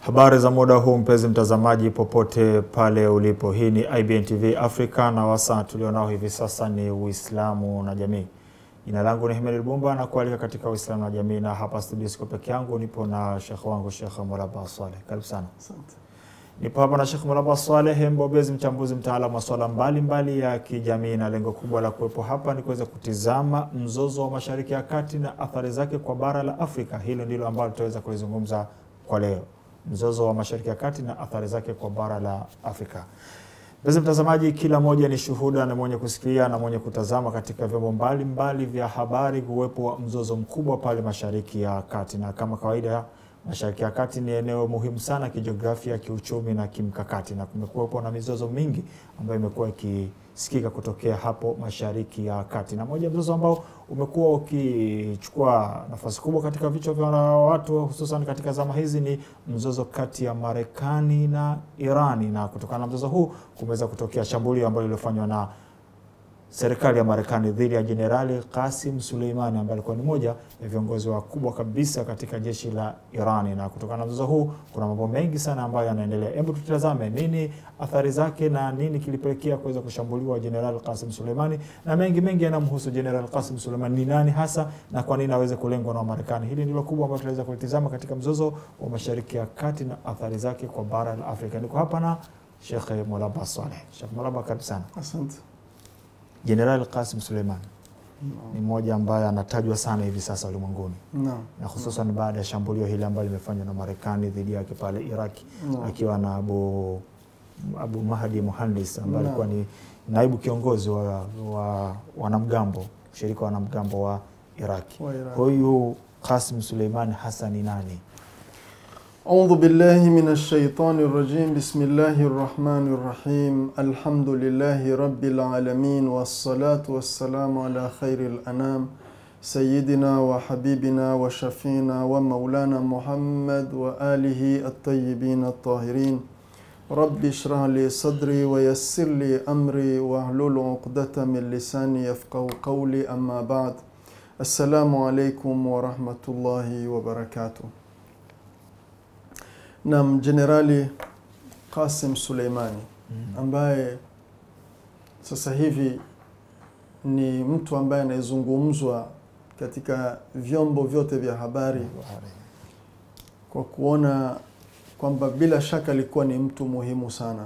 Habari za muda huu mpenzi mtazamaji, popote pale ulipo, hii ni IBN TV Africa na wasaa tulionao hivi sasa ni Uislamu na jamii. Jina langu ni Himel Lubumba na kualika katika Uislamu na jamii, na hapa studio siko peke yangu, nipo na shekh wangu Shekh Mulaba Swaleh. Karibu sana. Asante. Nipo hapa na Shekh Mulaba Swaleh, mbobezi, mchambuzi, mtaalamu wa masuala mbalimbali ya kijamii, na lengo kubwa la kuwepo hapa ni kuweza kutizama mzozo wa Mashariki ya Kati na athari zake kwa bara la Afrika. Hilo ndilo ambalo tutaweza kulizungumza kwa leo, mzozo wa Mashariki ya Kati na athari zake kwa bara la Afrika. Mpenzi mtazamaji, kila mmoja ni shuhuda na mwenye kusikia na mwenye kutazama katika vyombo mbalimbali vya habari uwepo wa mzozo mkubwa pale Mashariki ya Kati, na kama kawaida Mashariki ya Kati ni eneo muhimu sana kijiografia, kiuchumi na kimkakati, na kumekuwepo na mizozo mingi ambayo imekuwa ikisikika kutokea hapo Mashariki ya Kati, na moja mzozo ambao umekuwa ukichukua nafasi kubwa katika vichwa vya watu hususan katika zama hizi ni mzozo kati ya Marekani na Irani, na kutokana na mzozo huu kumeweza kutokea shambulio ambalo lilifanywa na serikali ya Marekani dhidi ya Jenerali Qasim Suleimani ambaye alikuwa ni moja ya viongozi wakubwa kabisa katika jeshi la Irani. Na kutokana na mzozo huu kuna mambo mengi sana ambayo yanaendelea. Hebu tutazame nini athari zake na nini kilipelekea kuweza kushambuliwa Jenerali Qasim Suleimani, na mengi mengi yanamhusu Jenerali Qasim Suleimani, ni nani hasa na kwa nini aweze kulengwa na Marekani. Hili ndilo kubwa ambalo tunaweza kulitizama katika mzozo wa Mashariki ya Kati na athari zake kwa bara la Afrika. Niko hapa na Sheikh Mulaba Saleh. Sheikh Mulaba, karibu sana. Asante. Jenerali Qasim Suleiman ni mmoja ambaye anatajwa sana hivi sasa ulimwenguni Naam. na hususan baada ya shambulio hili ambalo limefanywa na Marekani dhidi yake pale Iraki Naam. akiwa na Abu, Abu Mahdi Muhandis ambaye Naam. alikuwa ni naibu kiongozi wa, wa wanamgambo ushirika wa wanamgambo wa Iraki. Wa Iraq. Huyu Qasim Suleiman hasa ni nani? أعوذ بالله من الشيطان الرجيم بسم الله الرحمن الرحيم الحمد لله رب العالمين والصلاة والسلام على خير الأنام سيدنا وحبيبنا وشفينا ومولانا محمد وآله الطيبين الطاهرين رب اشرح لي صدري ويسر لي أمري واحلل عقدة من لساني يفقه قولي أما بعد السلام عليكم ورحمة الله وبركاته Nam Jenerali Qasim Suleimani ambaye sasa hivi ni mtu ambaye anayezungumzwa katika vyombo vyote vya habari kwa kuona kwamba bila shaka alikuwa ni mtu muhimu sana.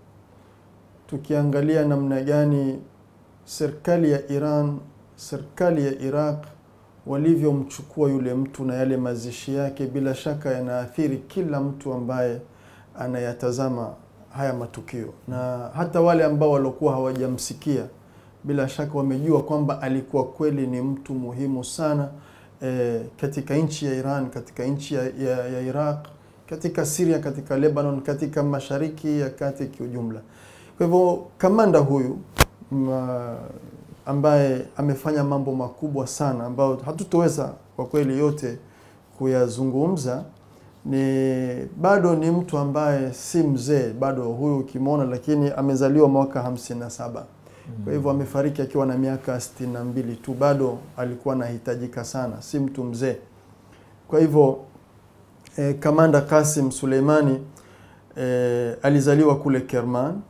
Tukiangalia namna gani serikali ya Iran, serikali ya Iraq walivyomchukua yule mtu na yale mazishi yake, bila shaka yanaathiri kila mtu ambaye anayatazama haya matukio, na hata wale ambao waliokuwa hawajamsikia bila shaka wamejua kwamba alikuwa kweli ni mtu muhimu sana eh, katika nchi ya Iran, katika nchi ya, ya, ya Iraq, katika Syria, katika Lebanon, katika Mashariki ya Kati kiujumla. Kwa hivyo kamanda huyu ma, ambaye amefanya mambo makubwa sana ambayo hatutoweza kwa kweli yote kuyazungumza. Ni bado ni mtu ambaye si mzee bado huyu ukimwona, lakini amezaliwa mwaka hamsini na saba. Kwa hivyo amefariki akiwa na miaka sitini na mbili tu, bado alikuwa anahitajika sana, si mtu mzee. Kwa hivyo eh, kamanda Qasim Suleimani eh, alizaliwa kule Kerman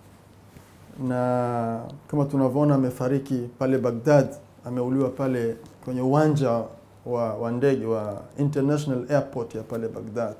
na kama tunavyoona amefariki pale Baghdad, ameuliwa pale kwenye uwanja wa, wa ndege wa International Airport ya pale Baghdad,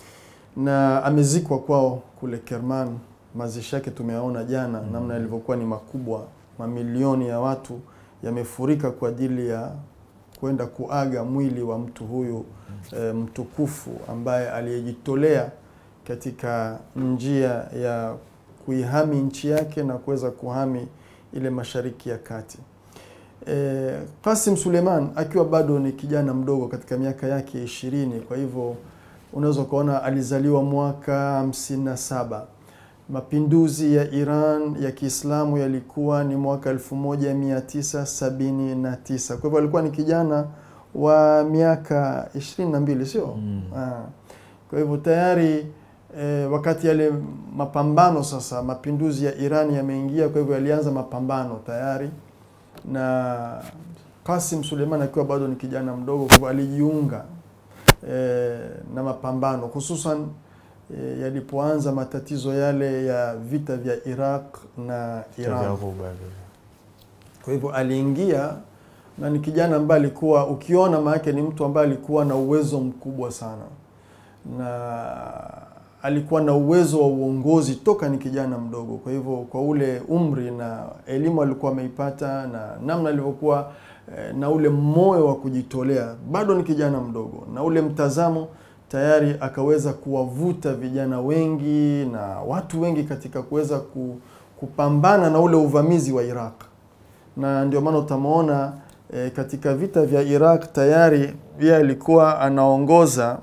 na amezikwa kwao kule Kerman. Mazishi yake tumeyaona jana, namna yalivyokuwa ni makubwa. Mamilioni ya watu yamefurika kwa ajili ya kwenda kuaga mwili wa mtu huyu e, mtukufu ambaye aliyejitolea katika njia ya kuihami nchi yake na kuweza kuhami ile Mashariki ya Kati. E, Qasim Suleiman akiwa bado ni kijana mdogo katika miaka yake ishirini, kwa hivyo unaweza ukaona alizaliwa mwaka hamsini na saba. Mapinduzi ya Iran ya Kiislamu yalikuwa ni mwaka 1979. Kwa hivyo alikuwa ni kijana wa miaka 22, sio? Mm. Ah. Kwa hivyo tayari e, wakati yale mapambano sasa, mapinduzi ya Iran yameingia, kwa hivyo yalianza mapambano tayari, na Qasim Suleiman akiwa bado ni kijana mdogo, kwa hivyo alijiunga e, na mapambano hususan e, yalipoanza matatizo yale ya vita vya Iraq na Iran. Vya Ghuba vile. Kwa hivyo aliingia na ni kijana ambaye alikuwa ukiona, maanake ni mtu ambaye alikuwa na uwezo mkubwa sana, na alikuwa na uwezo wa uongozi toka ni kijana mdogo. Kwa hivyo kwa ule umri na elimu alikuwa ameipata na namna alivyokuwa eh, na ule moyo wa kujitolea, bado ni kijana mdogo, na ule mtazamo tayari akaweza kuwavuta vijana wengi na watu wengi katika kuweza ku, kupambana na ule uvamizi wa Iraq na ndio maana utamwona e, katika vita vya Iraq tayari yeye alikuwa anaongoza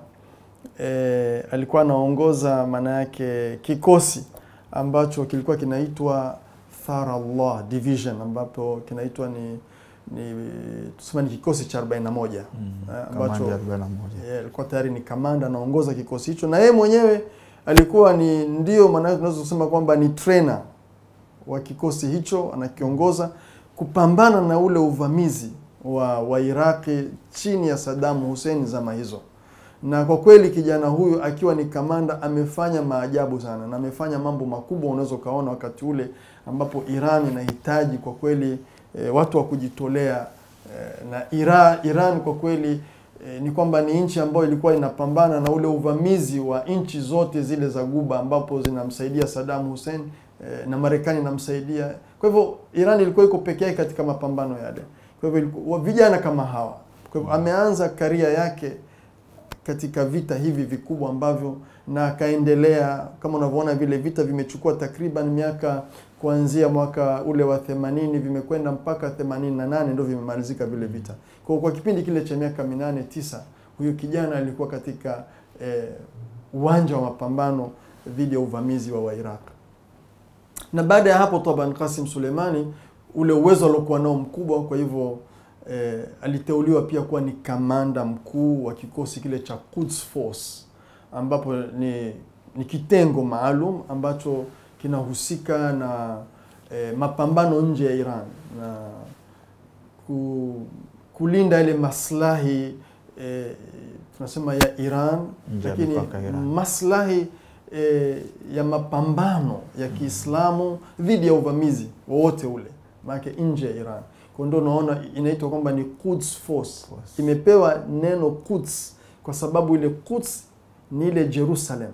e, alikuwa anaongoza maana yake kikosi ambacho kilikuwa kinaitwa Tharallah Division ambapo kinaitwa ni ni tuseme ni kikosi cha 41 Mm. eh, ambacho Kamanda ya 41. yeye alikuwa tayari ni kamanda anaongoza kikosi hicho, na yeye mwenyewe alikuwa ni ndio maana tunaweza kusema kwamba ni trainer wa kikosi hicho, anakiongoza kupambana na ule uvamizi wa, wa Iraqi chini ya Saddam Hussein zama hizo. Na kwa kweli kijana huyu akiwa ni kamanda amefanya maajabu sana na amefanya mambo makubwa, unaweza ukaona wakati ule ambapo Iran inahitaji kwa kweli e, watu wa kujitolea e, na Iran, Iran kwa kweli e, ni kwamba ni nchi ambayo ilikuwa inapambana na ule uvamizi wa nchi zote zile za Guba ambapo zinamsaidia Saddam Hussein e, na Marekani inamsaidia. Kwa hivyo Iran ilikuwa iko peke yake katika mapambano yale. Kwa hivyo ilikuwa- vijana kama hawa, kwa hivyo ameanza karia yake katika vita hivi vikubwa ambavyo na akaendelea kama unavyoona vile vita vimechukua takriban miaka kuanzia mwaka ule wa 80 vimekwenda mpaka 88 ndio vimemalizika vile vita. Kwa kwa kipindi kile cha miaka minane tisa, huyu kijana alikuwa katika eh, uwanja wa mapambano dhidi ya uvamizi wa Wairaq. Na baada ya hapo Taban Qasim Suleimani ule uwezo aliokuwa nao mkubwa, kwa hivyo eh, aliteuliwa pia kuwa ni kamanda mkuu wa kikosi kile cha Quds Force ambapo ni, ni kitengo maalum ambacho kinahusika na eh, mapambano nje ya Iran na ku, kulinda ile maslahi eh, tunasema ya Iran Nje ya lakini mipaka ya Iran. maslahi eh, ya mapambano ya Kiislamu dhidi ya uvamizi wowote ule, maanake nje ya Iran. Kwa ndio unaona inaitwa kwamba ni Quds Force. Force. Imepewa neno Quds kwa sababu ile Quds ni ile Jerusalem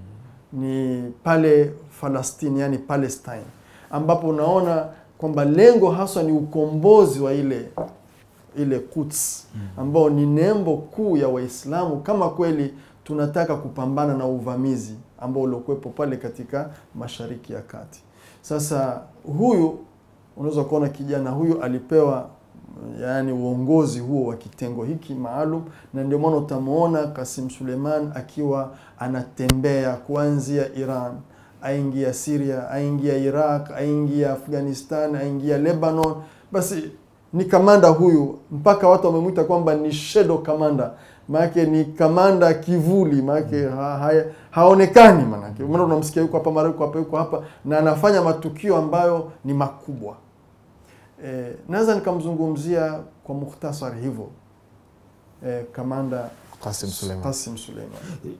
ni pale Falastini, yani Palestine, ambapo unaona kwamba lengo haswa ni ukombozi wa ile ile Quds ambao ni nembo kuu ya Waislamu, kama kweli tunataka kupambana na uvamizi ambao uliokuwepo pale katika Mashariki ya Kati. Sasa huyu unaweza kuona kijana huyu alipewa yaani uongozi huo wa kitengo hiki maalum, na ndio maana utamwona Kasim Suleiman akiwa anatembea kuanzia Iran aingia Syria, aingia Iraq, aingia Afghanistan, aingia Lebanon. Basi ni kamanda huyu, mpaka watu wamemwita kwamba ni shadow commander, maanake ni kamanda kivuli, maanake ha, ha, haonekani, maanake maana unamsikia yuko hapa mara yuko hapa yuko hapa, na anafanya matukio ambayo ni makubwa. E, naweza nikamzungumzia kwa mukhtasari hivyo e, kamanda Qasim Suleiman. Qasim Suleiman.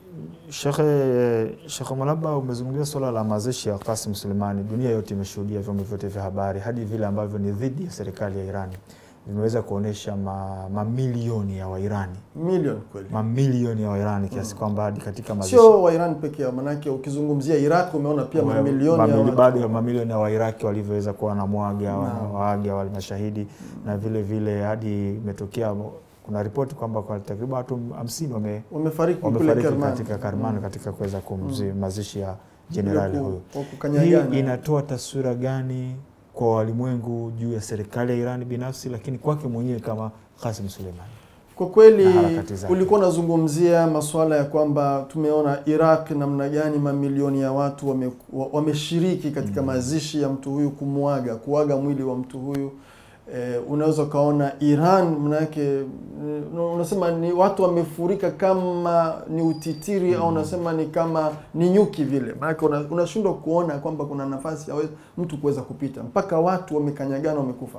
Shekhe Shekhe Mwalaba, umezungumzia suala la mazishi ya Qasim Suleimani. Dunia yote imeshuhudia, vyombo vyote vya habari, hadi vile ambavyo ni dhidi ya serikali ya Irani vimeweza kuonyesha ma, mamilioni ya Wairani, Milioni kweli, mamilioni ya Wairani kiasi kwamba hadi katika mazishi sio wa Iran peke yao, manake ukizungumzia Iraq umeona pia Wa- mamilioni ya mamili- watu. bado ya mamilioni ya Wairaki walivyoweza kuwa na mwaga Naam. wanawaaga wale mashahidi na vile vile hadi imetokea kuna ripoti kwamba kwa takriban watu hamsini wame wamefariki kule wamefariki Kerman. katika Karman Mm. katika kuweza kumzi Mm. mazishi ya jenerali Kule ku- huyo. kwa Hii kukanyagana. inatoa taswira gani kwa walimwengu juu ya serikali ya Iran binafsi, lakini kwake mwenyewe kama Qasim Suleimani? Kwa kweli na harakati zake. ulikuwa unazungumzia masuala ya kwamba tumeona Iraq namna gani mamilioni ya watu wame- wa- wameshiriki katika Mm. mazishi ya mtu huyu, kumwaga kuaga mwili wa mtu huyu. Eh, unaweza ukaona Iran manake eh, unasema ni watu wamefurika kama ni utitiri au unasema ni kama ni nyuki vile, maanake una- unashindwa kuona kwamba kuna nafasi ya we- mtu kuweza kupita, mpaka watu wamekanyagana, wamekufa.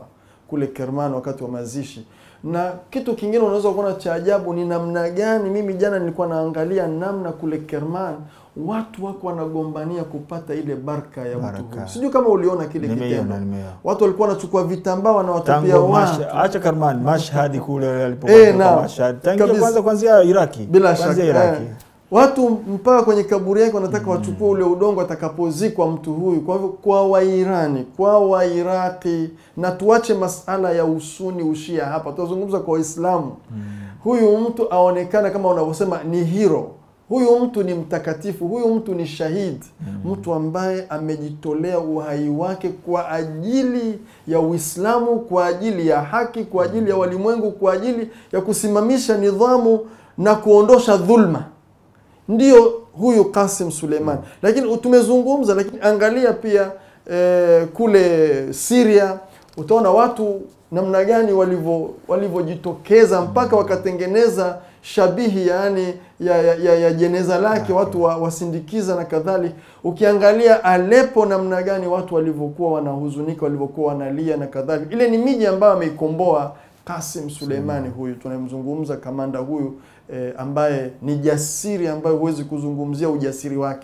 kule Kerman wakati wa mazishi. Na kitu kingine unaweza kuona cha ajabu ni namna gani, mimi jana nilikuwa naangalia namna kule Kerman watu wako wanagombania kupata ile baraka ya mtu Baraka. huyu. Sijui kama uliona kile kitendo. Nimeiona, nimeiona. Watu walikuwa wanachukua vitambaa wanawatupia Tangu watu. Mash- acha Karman Mashhad kule alipokuwa Eh, naam. Mashhad. Tangia Kabisa. kwanza kwanzia Iraki. bila Kwanzia shaka Iraki. eh. watu mpaka kwenye kaburi yake wanataka wachukue ule udongo atakapozikwa mtu huyu. Kwa hivyo kwa Wairani, kwa Wairaki, na tuache masala ya usuni ushia hapa, tunazungumza kwa Waislamu. Huyu mtu aonekana kama unavyosema ni hero, huyu mtu ni mtakatifu, huyu mtu ni shahidi, mtu ambaye amejitolea uhai wake kwa ajili ya Uislamu, kwa ajili ya haki, kwa ajili ya walimwengu, kwa ajili ya kusimamisha nidhamu na kuondosha dhulma ndio huyu Qasim Suleiman. Lakini tumezungumza, lakini angalia pia eh, kule Syria utaona watu namna gani walivyo walivyojitokeza mpaka wakatengeneza shabihi yani ya, ya, ya, ya jeneza lake watu wa, wasindikiza na kadhalika. Ukiangalia Aleppo namna gani watu walivyokuwa wanahuzunika, walivyokuwa wanalia na kadhalika. Ile ni miji ambayo ameikomboa Qasim Suleimani huyu tunayemzungumza, kamanda huyu eh, ambaye ni jasiri, ambaye huwezi kuzungumzia ujasiri wake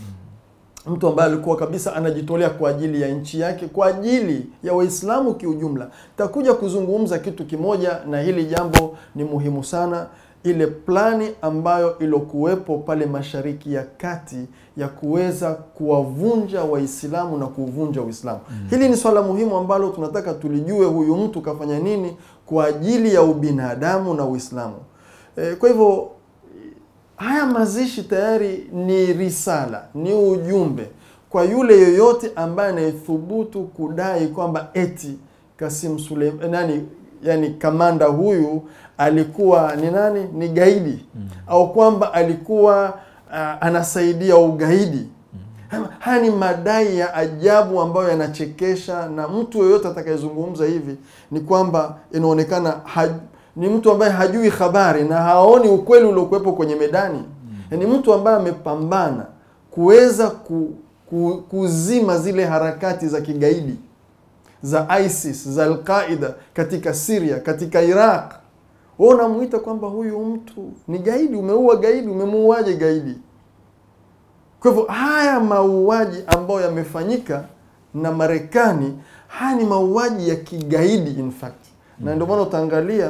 mtu ambaye alikuwa kabisa anajitolea kwa ajili ya nchi yake, kwa ajili ya Waislamu kiujumla. Takuja kuzungumza kitu kimoja, na hili jambo ni muhimu sana, ile plani ambayo ilokuwepo pale Mashariki ya Kati ya kuweza kuwavunja Waislamu na kuuvunja Uislamu. Hili ni swala muhimu ambalo tunataka tulijue, huyu mtu kafanya nini kwa ajili ya ubinadamu na Uislamu. E, kwa hivyo haya mazishi tayari ni risala, ni ujumbe kwa yule yoyote ambaye anayethubutu kudai kwamba eti Kasim Suleiman nani, yani kamanda huyu alikuwa ni nani, ni gaidi au kwamba alikuwa uh, anasaidia ugaidi. Haya ni madai ya ajabu ambayo yanachekesha, na mtu yoyote atakayezungumza hivi ni kwamba inaonekana haj, ni mtu ambaye hajui habari na haoni ukweli uliokuwepo kwenye medani. Ni mtu ambaye amepambana kuweza ku, ku, kuzima zile harakati za kigaidi za ISIS za Alqaida katika Syria, katika Iraq. Wewe unamwita kwamba huyu mtu ni gaidi? Umeua gaidi, umemuuaje gaidi? Kwa hivyo haya mauaji ambayo yamefanyika na Marekani, haya ni mauaji ya kigaidi in fact, na ndio maana utaangalia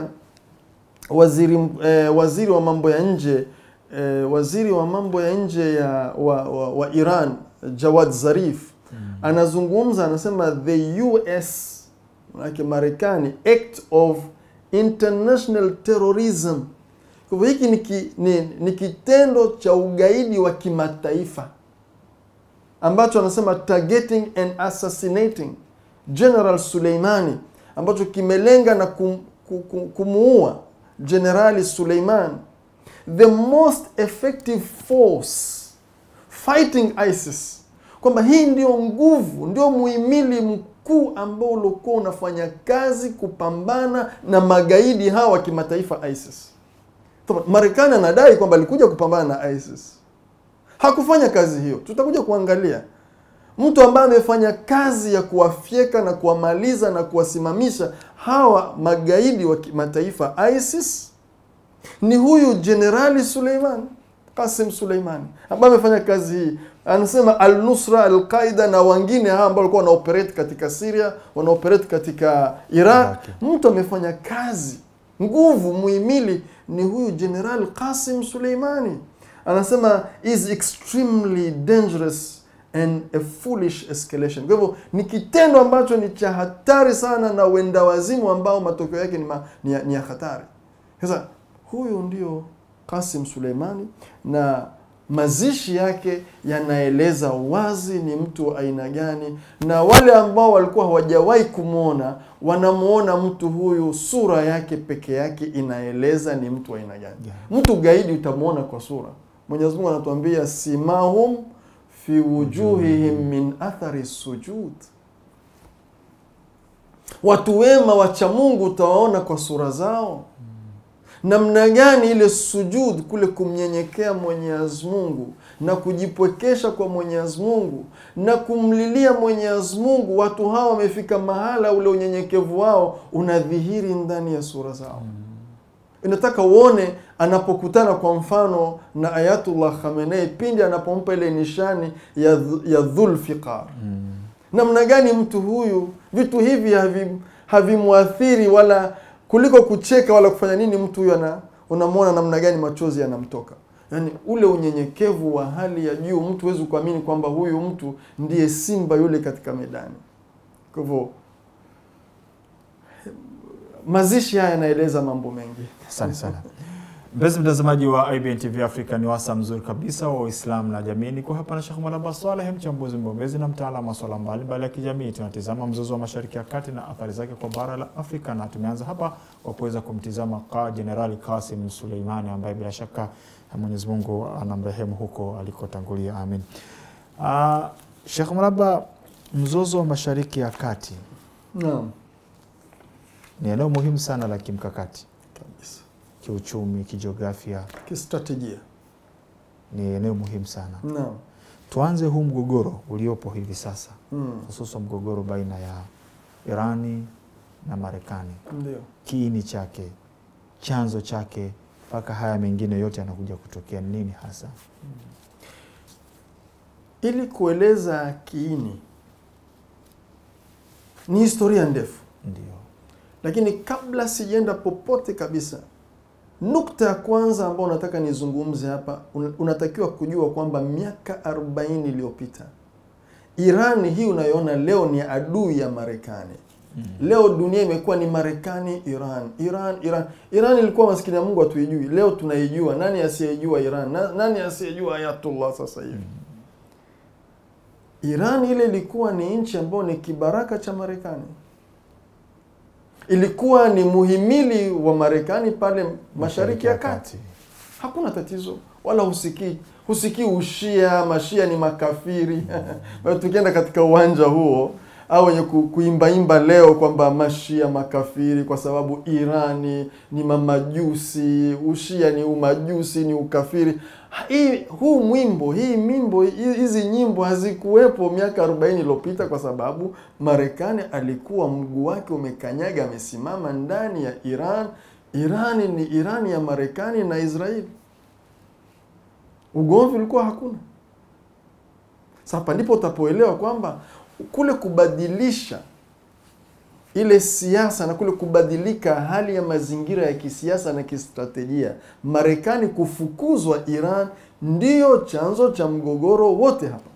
waziri eh, waziri wa mambo ya nje eh, waziri wa mambo ya nje ya wa, wa, wa Iran Jawad Zarif anazungumza, anasema the US manake Marekani act of international terrorism. Kwa hivyo hiki ni, ki, ni, ni kitendo cha ugaidi wa kimataifa ambacho anasema targeting and assassinating General Suleimani ambacho kimelenga na kum, kum, kumuua Generali Suleiman, the most effective force fighting ISIS, kwamba hii ndio nguvu, ndio muhimili mkuu ambao uliokuwa unafanya kazi kupambana na magaidi hawa wa kimataifa ISIS. Marekani anadai kwamba alikuja kupambana na ISIS, hakufanya kazi hiyo. Tutakuja kuangalia mtu ambaye amefanya kazi ya kuwafyeka na kuwamaliza na kuwasimamisha hawa magaidi wa kimataifa ISIS ni huyu Jenerali Suleiman Qasim Suleimani ambaye amefanya kazi hii. Anasema Al-Nusra, Al-Qaida na wengine hawa ambao walikuwa wanaoperate katika Syria, wanaoperate katika Iraq. Mtu amefanya kazi, nguvu, muhimili ni huyu Jenerali Qasim Suleimani. Anasema is extremely dangerous and a foolish escalation. Kwa hivyo ni kitendo ambacho ni cha hatari sana na wenda wazimu ambao matokeo yake ni, ma, ni, ya, ni ya hatari. Sasa huyu ndio Qasim Suleimani na mazishi yake yanaeleza wazi ni mtu wa aina gani, na wale ambao walikuwa hawajawahi kumwona wanamwona mtu huyu, sura yake peke yake inaeleza ni mtu wa aina gani. Yeah. Mtu gaidi utamwona kwa sura. Mwenyezi Mungu anatuambia simahum fi wujuhihim min athari sujud, watu wema wacha Mungu utawaona kwa sura zao. namna gani ile sujud kule kumnyenyekea Mwenyezi Mungu na kujipwekesha kwa Mwenyezi Mungu na kumlilia Mwenyezi Mungu, watu hawa wamefika mahala ule unyenyekevu wao unadhihiri ndani ya sura zao. Inataka uone anapokutana kwa mfano na Ayatullah Khamenei pindi anapompa ile nishani ya, dh- ya Dhulfiqar namna gani mtu huyu vitu hivi havi- havimwathiri wala kuliko kucheka wala kufanya nini mtu huyu ana unamwona namna gani machozi yanamtoka yaani ule unyenyekevu wa hali ya juu mtu huwezi kuamini kwamba huyu mtu ndiye simba yule katika medani kwa hivyo mazishi haya yanaeleza mambo mengi Asante sana mpenzi mtazamaji wa IBN TV Afrika, ni wasa mzuri kabisa wa Uislamu na jamii. Niko hapa na Sheikh Mwalaba Saleh, mchambuzi mbombezi na mtaalamu wa masuala mbalimbali ya kijamii. Tunatizama mzozo wa Mashariki ya Kati na athari zake kwa bara la Afrika, na tumeanza hapa kwa kuweza kumtizama ka Jenerali Kasim Suleimani ambaye bila shaka Mwenyezi Mungu anamrehemu huko alikotangulia, amin. Uh, Sheikh Mwalaba, mzozo wa Mashariki ya Kati naam ni eneo muhimu sana la kimkakati, kabisa kiuchumi, kijiografia, kistratejia ni eneo muhimu sana. naam Tuanze huu mgogoro uliopo hivi sasa, mm. hususan mgogoro baina ya Irani na Marekani, ndio kiini chake, chanzo chake, mpaka haya mengine yote yanakuja kutokea ni nini hasa? ili kueleza kiini ni historia ndefu Ndio, lakini kabla sijaenda popote kabisa nukta ya kwanza ambayo nataka nizungumze hapa un- unatakiwa kujua kwamba miaka 40 iliyopita irani hii unayoona leo ni adui ya marekani leo dunia imekuwa ni marekani iran iran iran iran ilikuwa maskini ya mungu hatuijui leo tunaijua nani asiyejua iran Na, nani asiyejua ayatullah sasa hivi iran ile ilikuwa ni nchi ambayo ni kibaraka cha marekani ilikuwa ni muhimili wa marekani pale mashariki ya kati hakuna tatizo wala husikii husikii ushia mashia ni makafiri tukienda katika uwanja huo au wenye ku- kuimbaimba leo kwamba mashia makafiri kwa sababu irani ni mamajusi ushia ni umajusi ni ukafiri hii huu mwimbo hii mimbo hi- hizi nyimbo hazikuwepo miaka 40 iliyopita kwa sababu marekani alikuwa mguu wake umekanyaga amesimama ndani ya iran irani ni irani ya marekani na israeli ugomvi ulikuwa hakuna sasa hapa ndipo utapoelewa kwamba kule kubadilisha ile siasa na kule kubadilika hali ya mazingira ya kisiasa na kistratejia, Marekani kufukuzwa Iran ndiyo chanzo cha mgogoro wote hapa.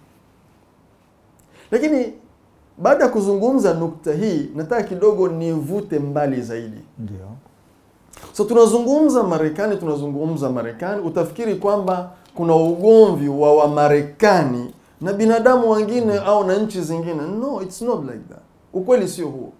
Lakini baada ya kuzungumza nukta hii, nataka kidogo nivute mbali zaidi. ndio, So tunazungumza Marekani, tunazungumza Marekani, utafikiri kwamba kuna ugomvi wa Wamarekani na binadamu wengine au na nchi zingine. No, it's not like that. Ukweli sio huo.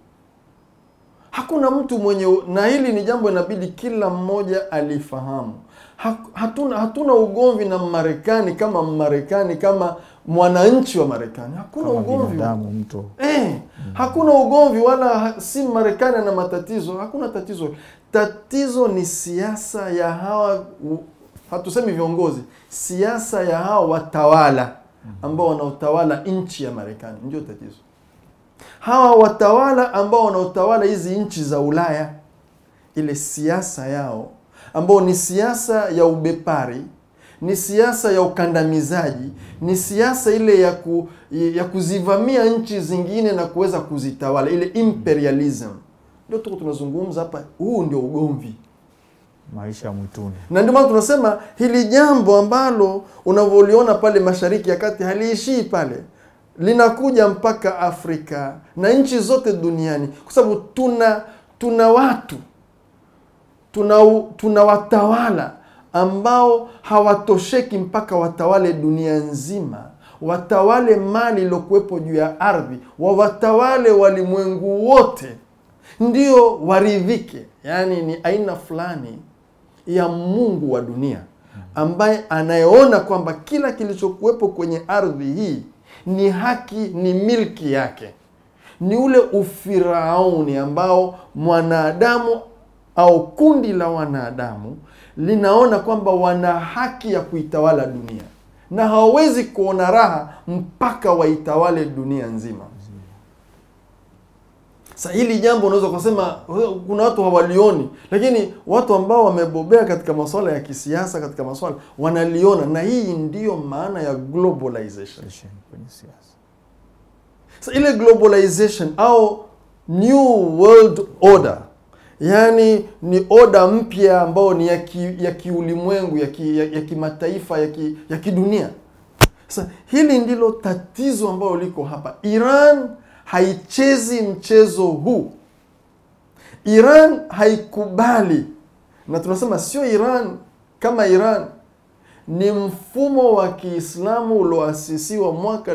Hakuna mtu mwenye, na hili ni jambo inabidi kila mmoja alifahamu. Ha- Hatuna, hatuna ugomvi na Marekani kama Marekani kama mwananchi wa Marekani. Hakuna kama ugomvi binadamu mtu Eh, hakuna ugomvi wala ha- si Marekani ana matatizo, hakuna tatizo. Tatizo ni siasa ya hawa, u- hatusemi viongozi, siasa ya hawa watawala ambao wanaotawala nchi ya Marekani ndio tatizo. Hawa watawala ambao wanaotawala hizi nchi za Ulaya, ile siasa yao ambao ni siasa ya ubepari, ni siasa ya ukandamizaji, ni siasa ile ya, ku, ya kuzivamia nchi zingine na kuweza kuzitawala, ile imperialism. Ndio tuko tunazungumza hapa, huu ndio ugomvi maisha ya mwituni. na ndio maana tunasema hili jambo ambalo unavyoliona pale Mashariki ya Kati haliishii pale, linakuja mpaka Afrika na nchi zote duniani, kwa sababu tuna tuna watu tuna, tuna watawala ambao hawatosheki mpaka watawale dunia nzima, watawale mali iliyokuwepo juu ya ardhi, wawatawale walimwengu wote, ndio waridhike. Yaani ni aina fulani ya Mungu wa dunia ambaye anayeona kwamba kila kilichokuwepo kwenye ardhi hii ni haki, ni milki yake. Ni ule ufirauni ambao mwanadamu au kundi la wanadamu linaona kwamba wana haki ya kuitawala dunia na hawawezi kuona raha mpaka waitawale dunia nzima. Sa hili jambo unaweza kusema kuna watu hawalioni, lakini watu ambao wamebobea katika masuala ya kisiasa, katika masuala wanaliona, na hii ndiyo maana ya globalization. kwenye siasa. Sa ile globalization au new world order, yaani ni oda mpya ambayo ni ya ki, ya kiulimwengu ya ki, ya, ya kimataifa ya, ki, ya kidunia. Sasa hili ndilo tatizo ambalo liko hapa. Iran haichezi mchezo huu. Iran haikubali, na tunasema sio Iran kama Iran, ni mfumo wa Kiislamu ulioasisiwa mwaka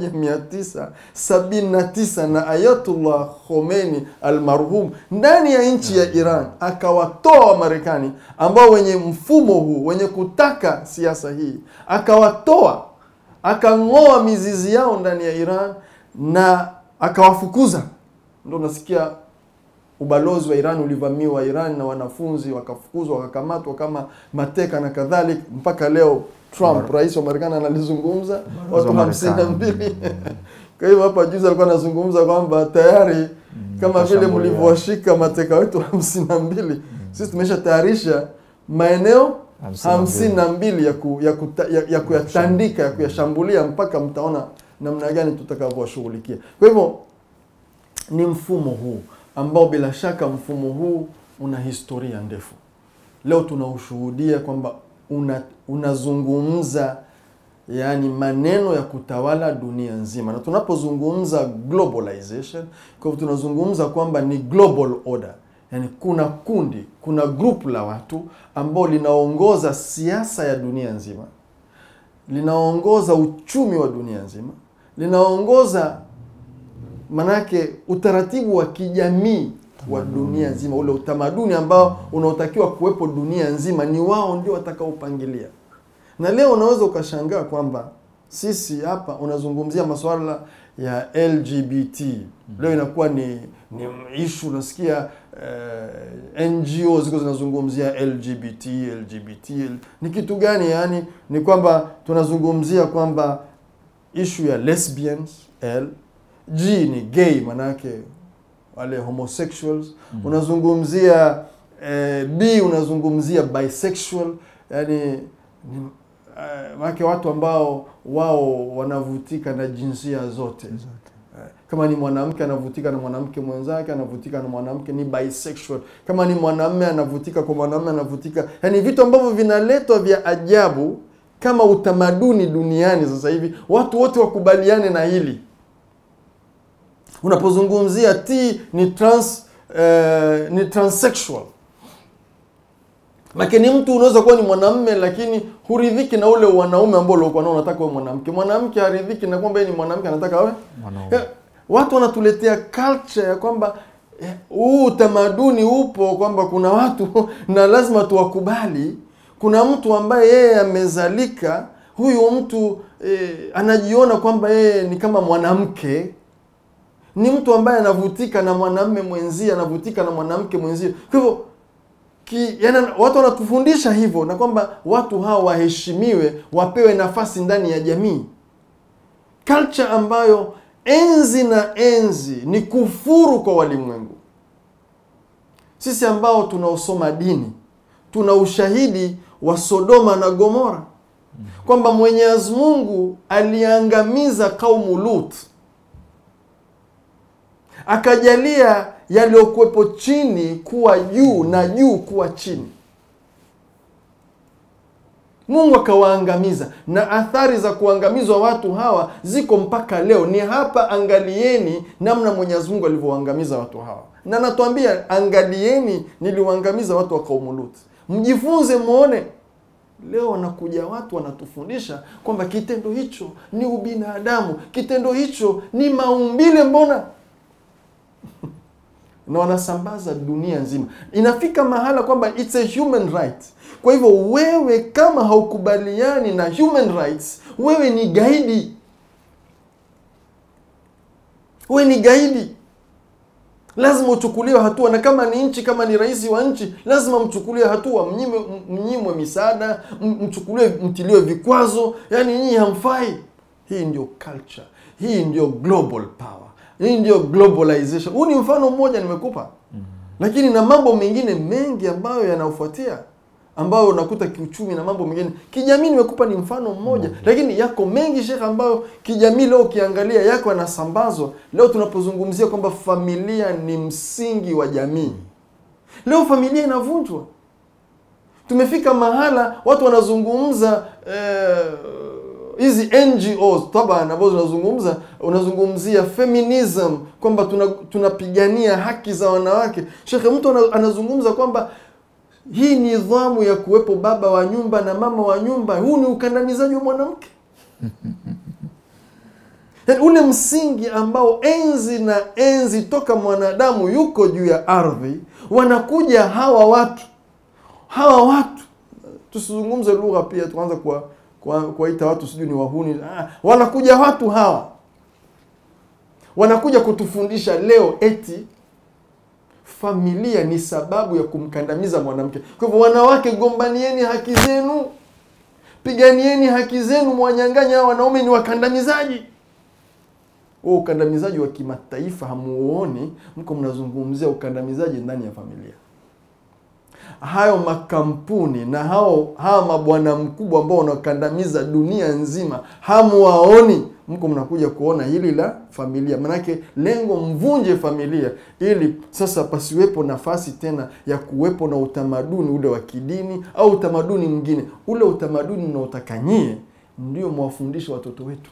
1979 na Ayatullah Khomeini almarhum ndani ya nchi ya Iran, akawatoa Wamarekani ambao wenye mfumo huu wenye kutaka siasa hii, akawatoa akang'oa mizizi yao ndani ya Iran na akawafukuza. Ndo unasikia ubalozi wa Iran ulivamiwa Iran na wanafunzi wakafukuzwa, wakakamatwa kama mateka na kadhalika. Mpaka leo Trump, rais wa Marekani, analizungumza watu hamsini na mbili. Kwa hivyo hapa juzi alikuwa anazungumza kwamba tayari kama vile mlivyowashika mateka wetu hamsini na mbili, sisi tumesha tayarisha maeneo hamsini na mbili ya, ku, ya, kuta, ya, ya kuyatandika ya kuyashambulia mpaka mtaona namna gani tutakavyowashughulikia. Kwa hivyo ni mfumo huu ambao bila shaka mfumo huu una historia ndefu. Leo tunaushuhudia kwamba una, unazungumza yaani maneno ya kutawala dunia nzima, na tunapozungumza globalization, kwa hivyo tunazungumza kwamba ni global order Yani kuna kundi, kuna grupu la watu ambao linaongoza siasa ya dunia nzima, linaongoza uchumi wa dunia nzima, linaongoza manake utaratibu wa kijamii wa dunia nzima, ule utamaduni ambao unaotakiwa kuwepo dunia nzima, ni wao ndio watakaopangilia. Na leo unaweza ukashangaa kwamba sisi hapa unazungumzia masuala ya LGBT leo inakuwa ni ni ishu unasikia uh, NGO ziko zinazungumzia LGBT LGBT ni kitu gani? Yani ni kwamba tunazungumzia kwamba ishu ya lesbians L, G ni gay, manake wale homosexuals mm. Unazungumzia eh, B unazungumzia bisexual, yani ni, uh, manake watu ambao wao wanavutika na jinsia zote kama ni mwanamke anavutika na mwanamke mwenzake, anavutika na mwanamke, ni bisexual. Kama ni mwanamume anavutika kwa mwanamume, anavutika, yaani vitu ambavyo vinaletwa vya ajabu kama utamaduni duniani sasa hivi, watu wote wakubaliane na hili. Unapozungumzia T ni trans, eh, ni transsexual lakini mtu unaweza kuwa ni mwanamume lakini huridhiki na ule wanaume ambao uliokuwa nao, unataka wewe mwanamke. Mwanamke haridhiki na kwamba yeye ni mwanamke, anataka wewe Mwanaume. watu wanatuletea culture ya kwamba huu eh, utamaduni upo kwamba kuna watu na lazima tuwakubali. Kuna mtu ambaye yeye amezalika, huyu mtu eh, anajiona kwamba yeye ni kama mwanamke, ni mtu ambaye anavutika na mwanamume mwenzie, anavutika na mwanamke mwenzie. Kwa hivyo ki, yani, watu wanatufundisha hivyo na kwamba watu hawa waheshimiwe, wapewe nafasi ndani ya jamii, culture ambayo enzi na enzi ni kufuru kwa walimwengu. Sisi ambao tunaosoma dini tuna ushahidi wa Sodoma na Gomora kwamba Mwenyezi Mungu aliangamiza kaumu Lut, akajalia yaliyokuwepo chini kuwa juu na juu kuwa chini. Mungu akawaangamiza, na athari za kuangamizwa watu hawa ziko mpaka leo. Ni hapa, angalieni namna Mwenyezi Mungu alivyowaangamiza watu hawa, na natuambia angalieni, niliwaangamiza watu wa kaumu Lut, mjifunze muone. Leo wanakuja watu wanatufundisha kwamba kitendo hicho ni ubinadamu, kitendo hicho ni maumbile, mbona na wanasambaza dunia nzima. Inafika mahala kwamba it's a human right. Kwa hivyo wewe kama haukubaliani na human rights, wewe ni gaidi, wewe ni gaidi. lazima uchukuliwe hatua na kama ni nchi kama ni rais wa nchi lazima mchukuliwe hatua mnyimwe, mnyimwe misaada m- mchukuliwe mtiliwe vikwazo yani nyinyi hamfai hii ndio culture hii ndio global power hii ndio globalization huu ni mfano mmoja nimekupa lakini na mambo mengine mengi ambayo yanaofuatia ambayo unakuta kiuchumi na mambo mengine kijamii nimekupa ni mfano mmoja lakini yako mengi shekhe ambayo kijamii leo ukiangalia yako yanasambazwa leo tunapozungumzia kwamba familia ni msingi wa jamii leo familia inavunjwa tumefika mahala watu wanazungumza eh, hizi ngos taban ambazo zinazungumza unazungumzia feminism kwamba tuna- tunapigania haki za wanawake shekhe mtu ana- anazungumza kwamba hii nidhamu ya kuwepo baba wa nyumba na mama wa nyumba huu ni ukandamizaji wa mwanamke Yaani ule msingi ambao enzi na enzi toka mwanadamu yuko juu ya ardhi wanakuja hawa watu hawa watu tusizungumze lugha pia tuanza kuwa kuwa- kuwaita watu sijui ni wahuni ah, wanakuja watu hawa wanakuja kutufundisha leo eti familia ni sababu ya kumkandamiza mwanamke kwa hivyo wanawake gombanieni haki zenu piganieni haki zenu mwanyanganya hawa wanaume ni wakandamizaji huo ukandamizaji wa kimataifa hamuoni mko mnazungumzia ukandamizaji ndani ya familia hayo makampuni na hao hawa mabwana mkubwa ambao wanakandamiza dunia nzima hamuwaoni mko mnakuja kuona hili la familia manake lengo mvunje familia ili sasa pasiwepo nafasi tena ya kuwepo na utamaduni ule wa kidini au utamaduni mwingine ule utamaduni mnaotakanyie ndio mwafundisha watoto wetu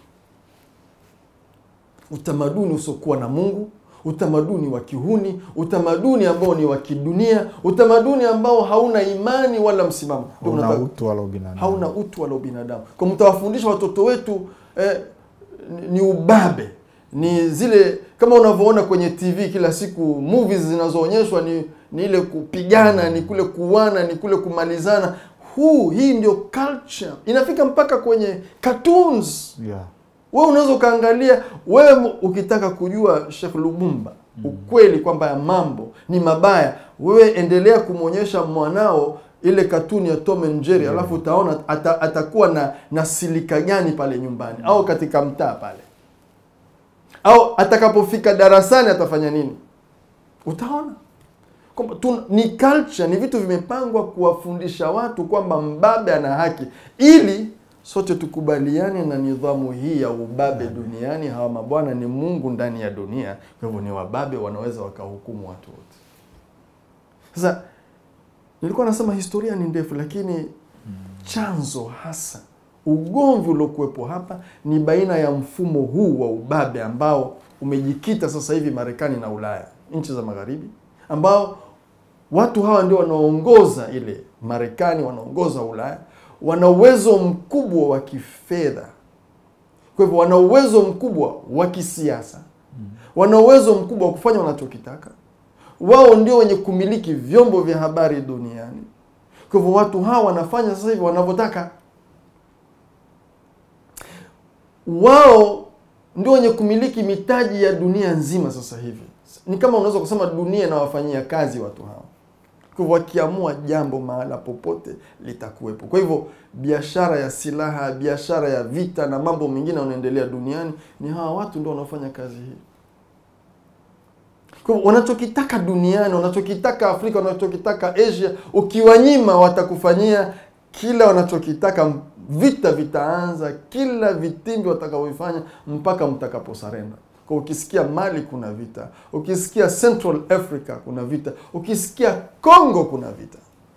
utamaduni usiokuwa na mungu utamaduni wa kihuni utamaduni ambao ni wa kidunia utamaduni ambao hauna imani wala msimamo Ndio una mnataka- utu wala ubinadamu hauna utu wala ubinadamu kwa mtawafundisha watoto wetu eh, ni- ni ubabe ni zile kama unavyoona kwenye tv kila siku movies zinazoonyeshwa ni, ni ile kupigana ni kule kuwana ni kule kumalizana huu hii ndio culture inafika mpaka kwenye cartoons yeah. wewe unaweza ukaangalia wewe m- ukitaka kujua Sheikh Lubumba ukweli kwamba ya mambo ni mabaya wewe endelea kumwonyesha mwanao ile katuni ya Tom and Jerry alafu utaona ata, atakuwa na na silika gani pale nyumbani au katika mtaa pale au atakapofika darasani atafanya nini utaona kwamba tu- ni culture ni vitu vimepangwa kuwafundisha watu kwamba mbabe ana haki ili sote tukubaliane na nidhamu hii ya ubabe duniani hawa mabwana ni mungu ndani ya dunia kwa hivyo ni wababe wanaweza wakahukumu watu wote sasa nilikuwa nasema historia ni ndefu lakini chanzo hasa ugomvi uliokuwepo hapa ni baina ya mfumo huu wa ubabe ambao umejikita sasa hivi marekani na ulaya nchi za magharibi ambao watu hawa ndio wanaongoza ile marekani wanaongoza ulaya wana uwezo mkubwa wa kifedha kwa hivyo wana uwezo mkubwa wa kisiasa wana uwezo mkubwa wa kufanya wanachokitaka wao ndio wenye kumiliki vyombo vya habari duniani kwa hivyo watu hawa wanafanya sasa hivi wanavyotaka wao ndio wenye kumiliki mitaji ya dunia nzima sasa hivi ni kama unaweza kusema dunia inawafanyia kazi watu hawa kwa hivyo wakiamua jambo mahala popote litakuwepo kwa hivyo biashara ya silaha biashara ya vita na mambo mengine yanaendelea duniani ni hawa watu ndio wanaofanya kazi hii kwa hivyo wanachokitaka duniani wanachokitaka afrika wanachokitaka asia ukiwanyima watakufanyia kila wanachokitaka vita vitaanza kila vitimbi watakavyofanya mpaka mtakaposarenda kwa ukisikia mali kuna vita ukisikia central africa kuna vita ukisikia congo kuna vita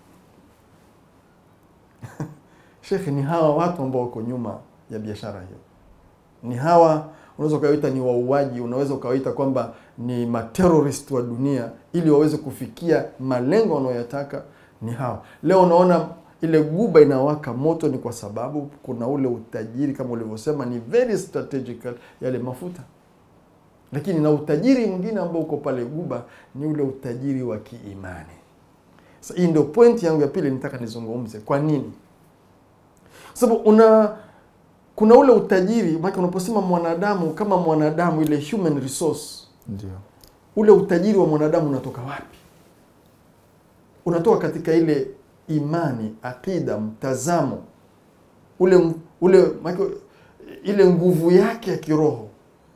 shekhe ni hawa watu ambao wako nyuma ya biashara hiyo ni hawa unaweza ukawaita ni wauaji unaweza ukawaita kwamba ni materorist wa dunia ili waweze kufikia malengo wanayoyataka ni hawa leo unaona ile guba inawaka moto ni kwa sababu kuna ule utajiri kama ulivyosema ni very strategical yale mafuta lakini na utajiri mwingine ambao uko pale guba ni ule utajiri wa kiimani sasa hii ndio pointi yangu ya pili nitaka nizungumze kwa nini sababu una kuna ule utajiri maana unaposema mwanadamu kama mwanadamu ile human resource ndio ule utajiri wa mwanadamu unatoka wapi? Unatoka katika ile imani, akida, mtazamo ule ule maki, ile nguvu yake ya kiroho.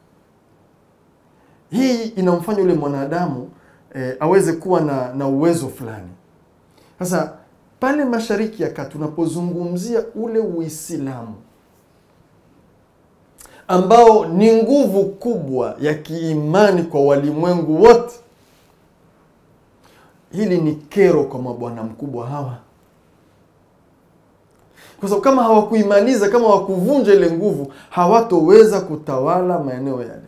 Hii inamfanya ule mwanadamu eh, aweze kuwa na, na uwezo fulani. Sasa pale Mashariki ya Kati tunapozungumzia ule Uislamu ambao ni nguvu kubwa ya kiimani kwa walimwengu wote, hili ni kero kwa mabwana mkubwa hawa, kwa sababu kama hawakuimaliza, kama hawakuvunja ile nguvu, hawatoweza kutawala maeneo yale.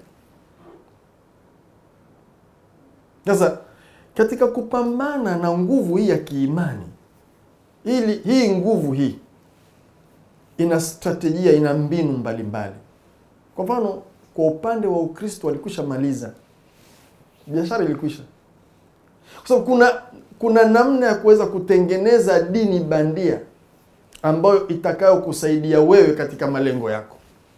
Sasa katika kupambana na nguvu hii ya kiimani, ili hii nguvu hii ina strategia, ina mbinu mbalimbali mbali. Kwa mfano, kwa upande wa Ukristo walikwisha maliza biashara, ilikwisha kwa sababu kuna kuna namna ya kuweza kutengeneza dini bandia ambayo itakayokusaidia wewe katika malengo yako,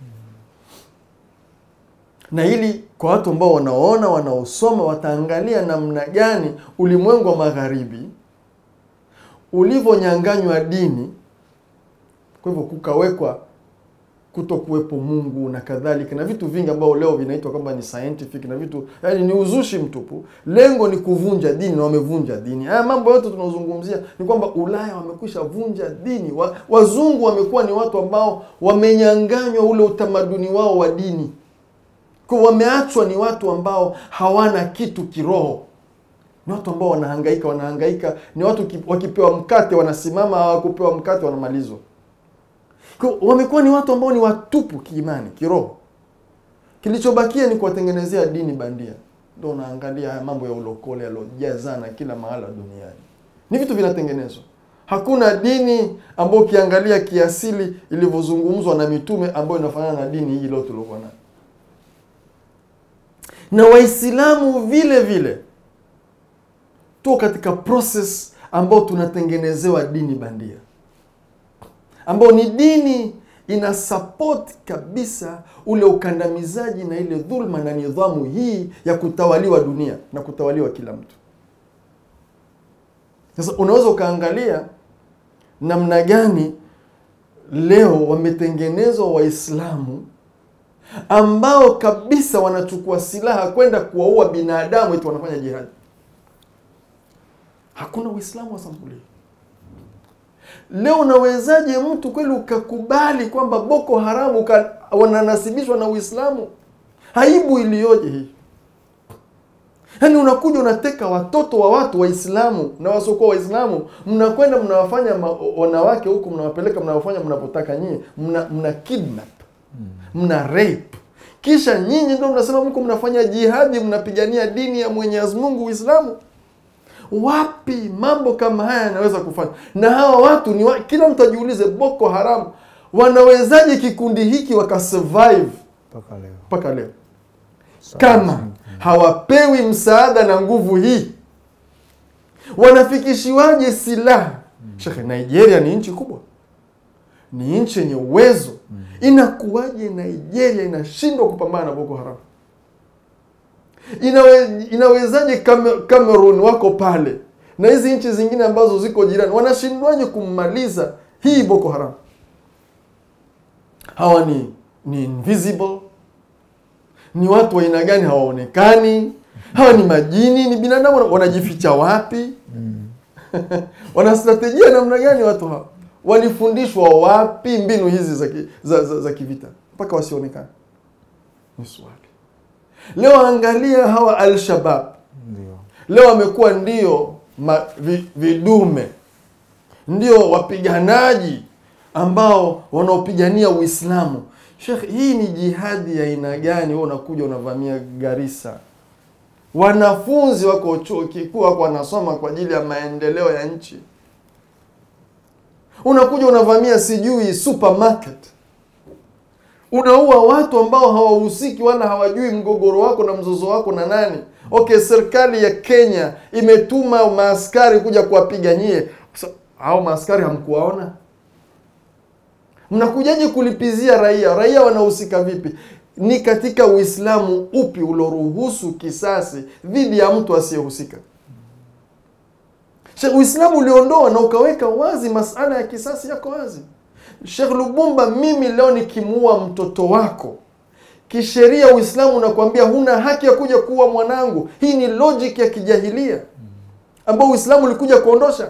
na hili kwa watu ambao wanaona, wanaosoma, wataangalia namna gani ulimwengu wa magharibi ulivyonyanganywa dini, kwa hivyo kukawekwa kuto kuwepo Mungu na kadhalika na vitu vingi ambao leo vinaitwa kwamba ni scientific na vitu yani ni uzushi mtupu. Lengo ni kuvunja dini na wamevunja dini. Haya mambo yote tunaozungumzia ni kwamba Ulaya wamekwisha vunja dini. Wa, wazungu wamekuwa ni watu ambao wamenyanganywa ule utamaduni wao wa dini, kwa wameachwa ni watu ambao hawana kitu kiroho ni watu ambao wanahangaika wanahangaika, ni watu wakipewa mkate wanasimama, hawakupewa mkate wanamalizwa. Kwa wamekuwa ni watu ambao ni watupu kiimani, kiroho. Kilichobakia ni kuwatengenezea dini bandia. Ndio unaangalia haya mambo ya ulokole yalojazana kila mahala duniani, ni vitu vinatengenezwa. Hakuna dini ambayo ukiangalia kiasili ilivyozungumzwa na mitume ambayo inafanana na dini hii leo tuliokuwa nayo, na Waislamu vile vile tuko katika process ambao tunatengenezewa dini bandia ambao ni dini ina support kabisa ule ukandamizaji na ile dhulma na nidhamu hii ya kutawaliwa dunia na kutawaliwa kila mtu. Sasa unaweza ukaangalia namna gani leo wametengenezwa Waislamu ambao kabisa wanachukua silaha kwenda kuwaua binadamu eti wanafanya jihadi. Hakuna Uislamu wa sampuli Leo unawezaje mtu kweli ukakubali kwamba Boko Haramu wananasibishwa na Uislamu? Aibu iliyoje hii! Yaani unakuja unateka watoto wa watu Waislamu na wasiokuwa Waislamu, mnakwenda mnawafanya wanawake huku, mnawapeleka mnawafanya mnavyotaka nyie, mna, mna kidnap mna rape, kisha nyinyi ndio mnasema mko mnafanya jihadi, mnapigania dini ya Mwenyezi Mungu, Uislamu. Wapi mambo kama haya yanaweza kufanya? Na hawa watu ni wa, kila mtu ajiulize, Boko Haram wanawezaje kikundi hiki wakasurvive mpaka leo mpaka leo kama hawapewi msaada na nguvu hii? Wanafikishiwaje silaha? Shekhe, Nigeria ni nchi kubwa, ni nchi yenye uwezo. Inakuwaje Nigeria inashindwa kupambana na Boko Haram? Inawe, inawezaje Cameroon wako pale na hizi nchi zingine ambazo ziko jirani wanashindwaje kummaliza hii Boko Haram? Hawa ni ni invisible, ni watu wa aina gani? Hawaonekani. Hawa ni majini, ni binadamu, wanajificha wapi? wana strategia namna gani watu hawa? Walifundishwa wapi mbinu hizi za, za, za, za kivita mpaka wasionekane? Ni swali. Leo angalia hawa Al-Shabab ndio leo wamekuwa ndio ma, vi, vidume ndio wapiganaji ambao wanaopigania Uislamu. Sheikh, hii ni jihadi ya aina gani? Wewe unakuja unavamia Garissa, wanafunzi wako chuo kikuu wako wanasoma kwa ajili ya maendeleo ya nchi, unakuja unavamia sijui supermarket unaua watu ambao hawahusiki wala hawajui mgogoro wako na mzozo wako na nani. Okay, serikali ya Kenya imetuma maaskari kuja kuwapiga nyie, hao maaskari hamkuwaona? mnakujaje kulipizia raia raia wanahusika vipi ni katika uislamu upi uloruhusu kisasi dhidi ya mtu asiyehusika Sheikh, uislamu uliondoa na ukaweka wazi masala ya kisasi yako wazi Sheikh Lubumba, mimi leo nikimuua mtoto wako kisheria, Uislamu unakuambia huna haki ya kuja kuua mwanangu. Hii ni logic ya kijahilia ambao Uislamu ulikuja kuondosha.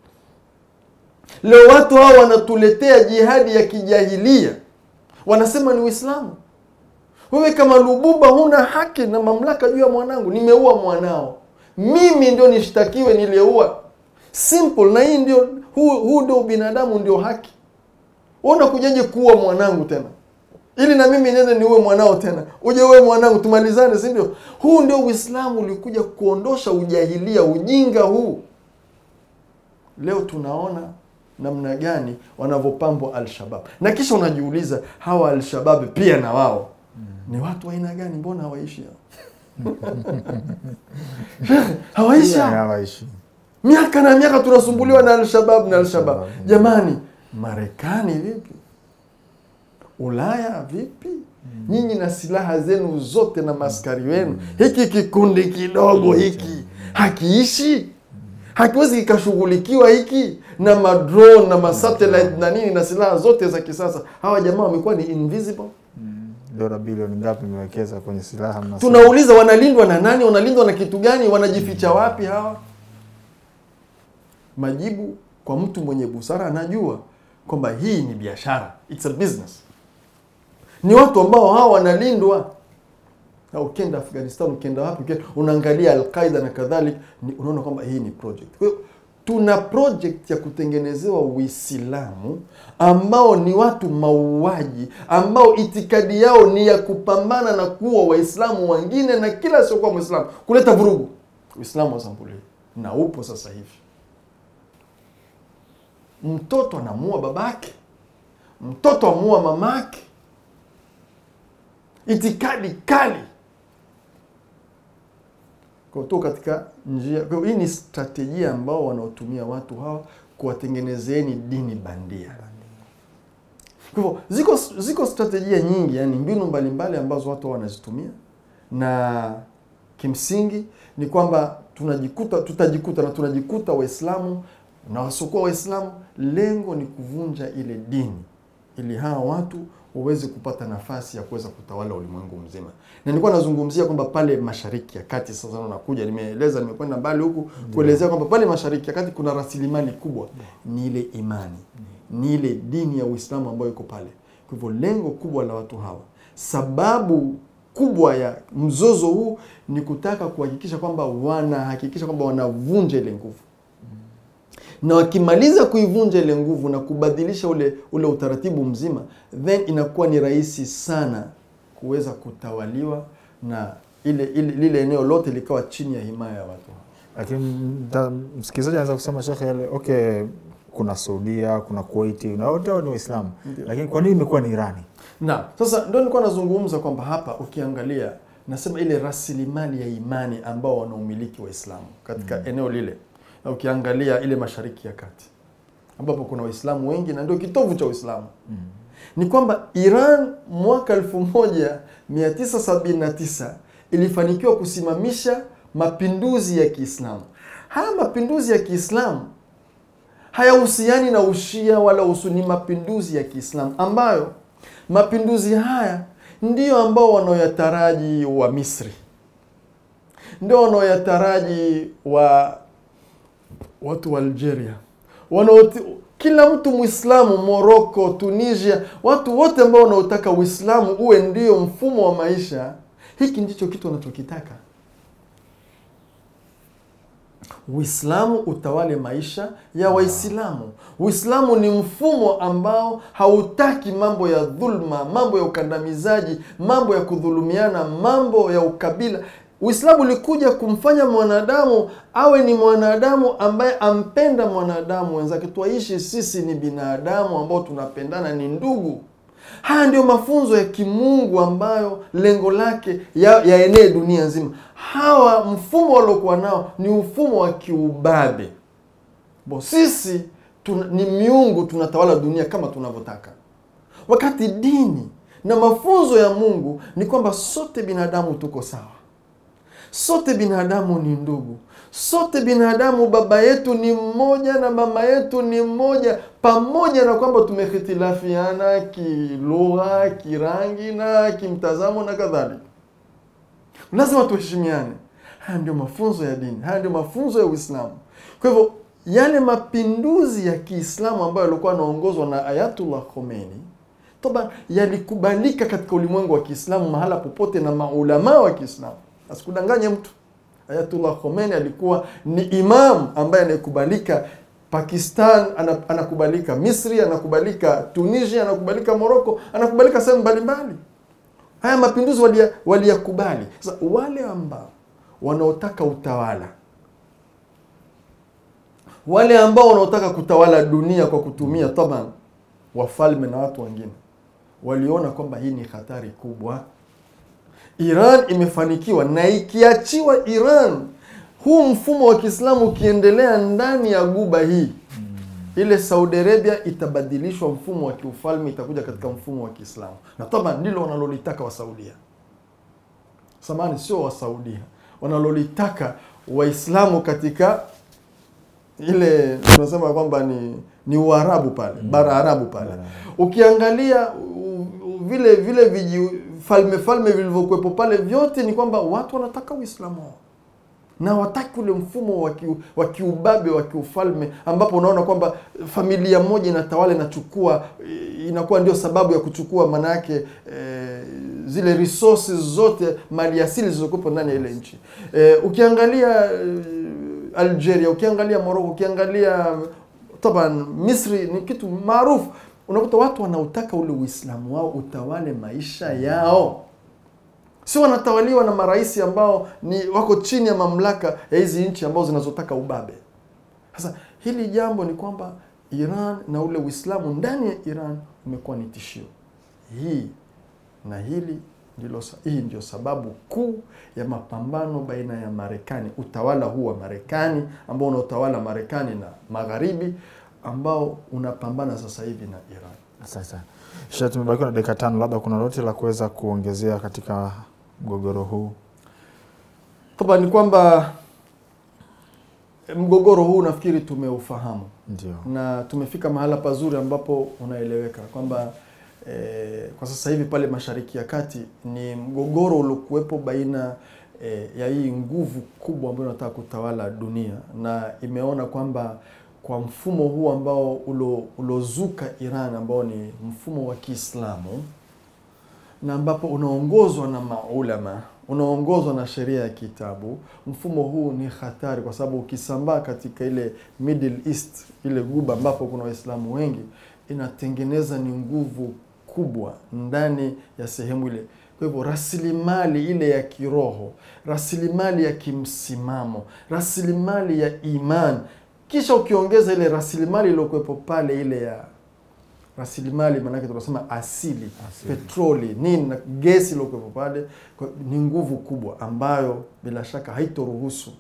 Leo watu hao wanatuletea jihadi ya kijahilia, wanasema ni Uislamu. Wewe kama Lubumba huna haki na mamlaka juu ya mwanangu. Nimeua mwanao, mimi ndio nishtakiwe niliyeua. Simple. Na hii ndio huu, huu ndio binadamu, ndio haki. Wewe unakujaje kuua mwanangu tena ili na mimi niende niue mwanao tena, uje uwe mwanangu, tumalizane, si ndio? Huu ndio Uislamu ulikuja kuondosha ujahilia, ujinga huu. Leo tunaona namna gani wanavyopambwa Alshabab, na kisha unajiuliza hawa Alshabab pia na wao ni watu wa aina gani? Mbona hawaishi hao? hawaishi hao? hawaishi miaka na miaka tunasumbuliwa na Alshabab na Alshabab. Jamani, Marekani vipi? Ulaya vipi? Nyinyi na silaha zenu zote na maskari wenu, hiki kikundi kidogo hiki hakiishi, hakiwezi kikashughulikiwa hiki na madrone na masatellite na nini na silaha zote za kisasa. Hawa jamaa wamekuwa ni invisible. dola bilioni ngapi imewekeza kwenye silaha mnasema? Tunauliza, wanalindwa na nani? Wanalindwa na kitu gani? Wanajificha wapi hawa? Majibu kwa mtu mwenye busara anajua kwamba hii ni biashara, it's a business. Ni watu ambao hawa wanalindwa. Na ukienda Afghanistan, ukienda wapi, ukienda unaangalia Alqaida na kadhalik, ni- unaona kwamba hii ni project. Kwa hiyo tuna project ya kutengenezewa Uislamu ambao ni watu mauaji, ambao itikadi yao ni ya kupambana na kuwa Waislamu wengine na kila asiokuwa Mwislamu, kuleta vurugu. Uislamu wa sampuli hii na upo sasa hivi. Mtoto anamuua babake, mtoto amuua mamake, itikadi kali kwa tu katika njia. Kwa hiyo hii ni strategia ambao wanaotumia watu hawa kuwatengenezeeni dini bandia. Kwa hivyo ziko ziko strategia nyingi, yani mbinu mbalimbali ambazo watu hawa wanazitumia, na kimsingi ni kwamba tunajikuta tutajikuta na tunajikuta Waislamu na wasiokuwa Waislamu, lengo ni kuvunja ile dini ili hawa watu waweze kupata nafasi ya kuweza kutawala ulimwengu mzima. Na nilikuwa nazungumzia kwamba pale Mashariki ya Kati, sasa nakuja, nimeeleza, nimekwenda mbali huku kuelezea kwamba pale Mashariki ya Kati kuna rasilimali kubwa, ni ile imani, ni ile dini ya Uislamu ambayo iko pale. Kwa hivyo lengo kubwa la watu hawa, sababu kubwa ya mzozo huu ni kutaka kuhakikisha kwamba wanahakikisha kwamba wanavunja ile nguvu na wakimaliza kuivunja ile nguvu na kubadilisha ule ule utaratibu mzima, then inakuwa ni rahisi sana kuweza kutawaliwa na ile, ile lile eneo lote likawa chini ya himaya ya watu. Lakini mta- msikilizaji anaweza kusema shekhe, yale okay, kuna Saudia, kuna Kuwaiti na wote hao ni Waislamu, Ndio. lakini kwa nini imekuwa ni Irani? Na sasa ndio nilikuwa nazungumza kwamba hapa ukiangalia, nasema ile rasilimali ya imani ambao wanaumiliki Waislamu katika eneo lile, na ukiangalia ile Mashariki ya Kati ambapo kuna Waislamu wengi na ndio kitovu cha Uislamu ni kwamba Iran mwaka 1979 ilifanikiwa kusimamisha mapinduzi ya Kiislamu. Haya mapinduzi ya Kiislamu hayahusiani na ushia wala usuni, mapinduzi ya Kiislamu ambayo mapinduzi haya ndiyo ambao wanaoyataraji wa Misri, ndio wanaoyataraji wa watu wa Algeria wanaoti, kila mtu Mwislamu Morocco, Tunisia, watu wote ambao wanaotaka Uislamu uwe ndio mfumo wa maisha, hiki ndicho kitu wanachokitaka. Uislamu utawale maisha ya Waislamu. Uislamu ni mfumo ambao hautaki mambo ya dhulma, mambo ya ukandamizaji, mambo ya kudhulumiana, mambo ya ukabila. Uislamu ulikuja kumfanya mwanadamu awe ni mwanadamu ambaye ampenda mwanadamu wenzake. Twaishi sisi ni binadamu ambao tunapendana, ni ndugu. Haya ndio mafunzo ya kimungu ambayo lengo lake ya- yaenee dunia nzima. Hawa mfumo waliokuwa nao ni mfumo wa kiubabe. Bo sisi tuna, ni miungu tunatawala dunia kama tunavyotaka. wakati dini na mafunzo ya Mungu ni kwamba sote binadamu tuko sawa, sote binadamu ni ndugu, sote binadamu baba yetu ni mmoja na mama yetu ni mmoja, pamoja na kwamba tumehitilafiana kilugha, kirangi na kimtazamo na kadhalika. Lazima tuheshimiane. Haya ndio mafunzo ya dini, haya ndio mafunzo ya Uislamu. Kwa hivyo yale mapinduzi ya Kiislamu ambayo yalikuwa yanaongozwa na Ayatullah Khomeini toba yalikubalika katika ulimwengu wa Kiislamu mahala popote na maulamaa wa Kiislamu. Asikudanganye mtu. Ayatullah Khomeini alikuwa ni imam ambaye anayekubalika Pakistan, ana- anakubalika Misri, anakubalika Tunisia, anakubalika Morocco, anakubalika sehemu mbalimbali. Haya mapinduzi walia- waliyakubali. Sasa wale ambao wanaotaka utawala, wale ambao wanaotaka kutawala dunia kwa kutumia taban wafalme na watu wengine, waliona kwamba hii ni hatari kubwa. Iran imefanikiwa na ikiachiwa Iran, huu mfumo wa Kiislamu ukiendelea ndani ya guba hii, ile Saudi Arabia itabadilishwa mfumo wa kiufalme, itakuja katika mfumo wa Kiislamu, na taban ndilo wanalolitaka Wasaudia. Samani, sio Wasaudia, wanalolitaka Waislamu katika ile tunasema kwamba ni ni Uarabu pale bara Arabu pale. Bara. Ukiangalia u- u- vile vile viji falme falme vilivyokuwepo pale, vyote ni kwamba watu wanataka Uislamu wao na wataki ule mfumo wa kiu- wa kiubabe wa kiufalme ambapo unaona kwamba familia moja inatawala inachukua eh, inakuwa ndio sababu ya kuchukua maana yake eh, zile resources zote mali asili zilizokuwepo ndani ya ile nchi eh, ukiangalia eh, Algeria ukiangalia Morocco ukiangalia taban Misri ni kitu maarufu unakuta watu wanautaka ule Uislamu wao utawale maisha yao si wanatawaliwa na marais ambao ni wako chini ya mamlaka ya hizi nchi ambazo zinazotaka ubabe. Sasa hili jambo ni kwamba Iran na ule Uislamu ndani ya Iran umekuwa ni tishio. Hii na hili ndilo, sa- hii ndio sababu kuu ya mapambano baina ya Marekani, utawala huu wa Marekani ambao unaotawala Marekani na Magharibi ambao unapambana sasa hivi na Iran. Sasa Sheikh, tumebakiwa na dakika tano, labda kuna lolote la kuweza kuongezea katika mgogoro huu? Toba ni kwamba mgogoro huu nafikiri tumeufahamu Ndio. na tumefika mahala pazuri ambapo unaeleweka kwamba eh, kwa sasa hivi pale Mashariki ya Kati ni mgogoro uliokuwepo baina eh, ya hii nguvu kubwa ambayo inataka kutawala dunia, na imeona kwamba kwa mfumo huu ambao ulo- ulozuka Iran ambao ni mfumo wa Kiislamu na ambapo unaongozwa na maulama unaongozwa na sheria ya kitabu. Mfumo huu ni hatari, kwa sababu ukisambaa katika ile Middle East, ile guba ambapo kuna Waislamu wengi, inatengeneza ni nguvu kubwa ndani ya sehemu ile. Kwa hivyo rasilimali ile ya kiroho, rasilimali ya kimsimamo, rasilimali ya iman, kisha ukiongeza ile rasilimali iliyokuwepo pale ile ya rasilimali maanake tunasema asili, Asili. petroli nini na gesi iliyokuwepo pale kwa- ni nguvu kubwa ambayo bila shaka haitoruhusu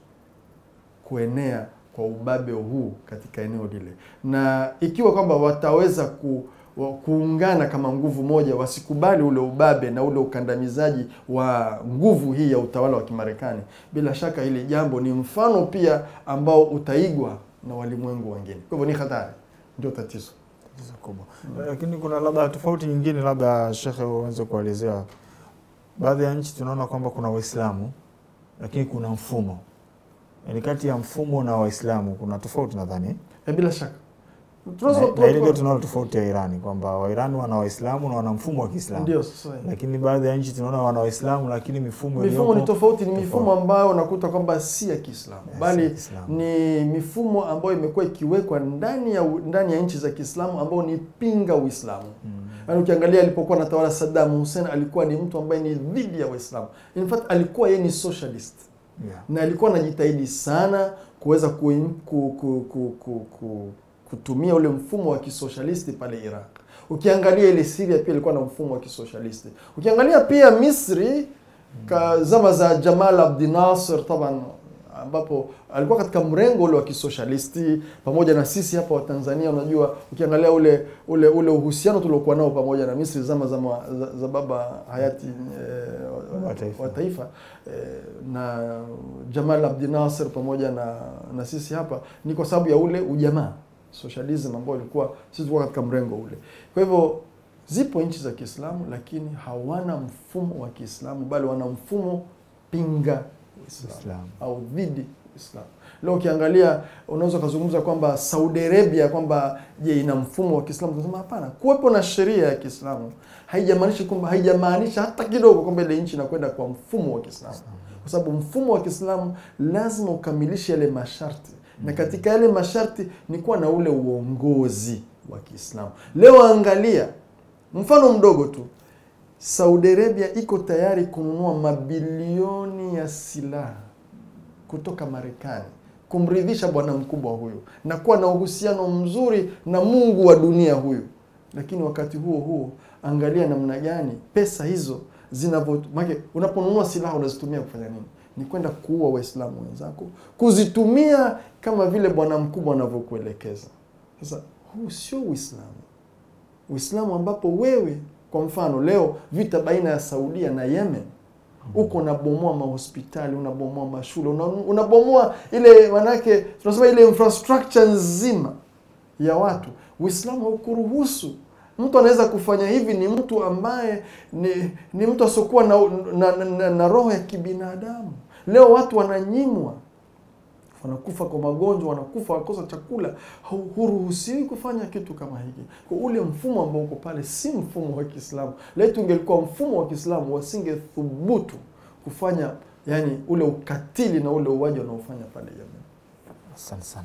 kuenea kwa ubabe huu katika eneo lile, na ikiwa kwamba wataweza ku, wa, kuungana kama nguvu moja, wasikubali ule ubabe na ule ukandamizaji wa nguvu hii ya utawala wa Kimarekani, bila shaka hili jambo ni mfano pia ambao utaigwa na walimwengu wengine. Kwa hivyo ni hatari, ndio tatizo. Tatizo kubwa. Lakini kuna labda tofauti nyingine, labda shekhe, uweze kuelezea. Baadhi ya nchi tunaona kwamba kuna Waislamu lakini kuna mfumo, yaani kati ya mfumo na Waislamu kuna tofauti nadhani. E, bila shaka Na Tunaweza- na hili ndio tunaona tofauti ya Irani kwamba Wairani wana Waislamu na wana mfumo wa Kiislamu, ndio sasa lakini baadhi ya nchi tunaona wana Waislamu lakini mifumo mifumo ni iliyopo- tofauti, ni tofauti. mifumo ambayo unakuta kwamba si ya Kiislamu si ya bali Kiislamu. ni mifumo ambayo imekuwa ikiwekwa ndani ya ndani ya nchi za Kiislamu ambao ni pinga Uislamu. Mm. Yaani ukiangalia alipokuwa anatawala Saddam Hussein alikuwa ni mtu ambaye ni dhidi ya Waislamu. In fact alikuwa yeye ni socialist Yeah. na alikuwa anajitahidi sana kuweza ku, ku, ku, ku, ku, ku, kutumia ule mfumo wa kisoshalisti pale Iraq. Ukiangalia ile Syria pia ilikuwa na mfumo wa kisoshalisti. Ukiangalia pia Misri ka zama za Jamal Abdel Nasser taban ambapo alikuwa katika mrengo ule wa kisoshalisti pamoja na sisi hapa wa Tanzania. Unajua, ukiangalia ule ule ule uhusiano tuliokuwa nao pamoja na Misri zama za, ma- za, za baba hayati eh, Wa taifa. wa taifa eh, na Jamal Abdel Nasser pamoja na na sisi hapa ni kwa sababu ya ule ujamaa socialism ambao ilikuwa sisi tulikuwa katika mrengo ule. Kwa hivyo zipo nchi za Kiislamu lakini hawana mfumo wa Kiislamu bali wana mfumo pinga Uislamu Uislamu. au dhidi Uislamu. Leo ukiangalia unaweza ukazungumza kwamba Saudi Arabia kwamba je, ina mfumo wa Kiislamu? Tunasema hapana. Kuwepo na sheria ya Kiislamu haijamaanisha kwamba haijamaanisha hata kidogo kwamba ile nchi inakwenda kwa mfumo wa Kiislamu, kwa sababu mfumo wa Kiislamu lazima ukamilishe yale masharti, na katika yale masharti ni kuwa na ule uongozi wa Kiislamu. Leo angalia mfano mdogo tu, Saudi Arabia iko tayari kununua mabilioni ya silaha kutoka Marekani kumridhisha bwana mkubwa huyu na kuwa na uhusiano mzuri na Mungu wa dunia huyu. Lakini wakati huo huo, angalia namna gani pesa hizo zinavyo, maana unaponunua silaha unazitumia kufanya nini? Ni kwenda kuua Waislamu wenzako, kuzitumia kama vile bwana mkubwa anavyokuelekeza. Sasa huu sio Uislamu. Uislamu ambapo wewe kwa mfano leo vita baina ya Saudia na Yemen huko unabomoa mahospitali, unabomoa mashule, una- unabomoa ile manake tunasema ile infrastructure nzima ya watu. Uislamu haukuruhusu. Mtu anaweza kufanya hivi ni mtu ambaye ni, ni mtu asiokuwa na, na, na, na, na roho ya kibinadamu. Leo watu wananyimwa wanakufa kwa magonjwa, wanakufa wakosa chakula. Hu- Huruhusiwi kufanya kitu kama hiki. Kwa ule mfumo ambao uko pale si mfumo wa Kiislamu. Letu ungelikuwa mfumo wa Kiislamu, wasingethubutu kufanya yani ule ukatili na ule uwaji wanaofanya pale Yemen. Asante sana.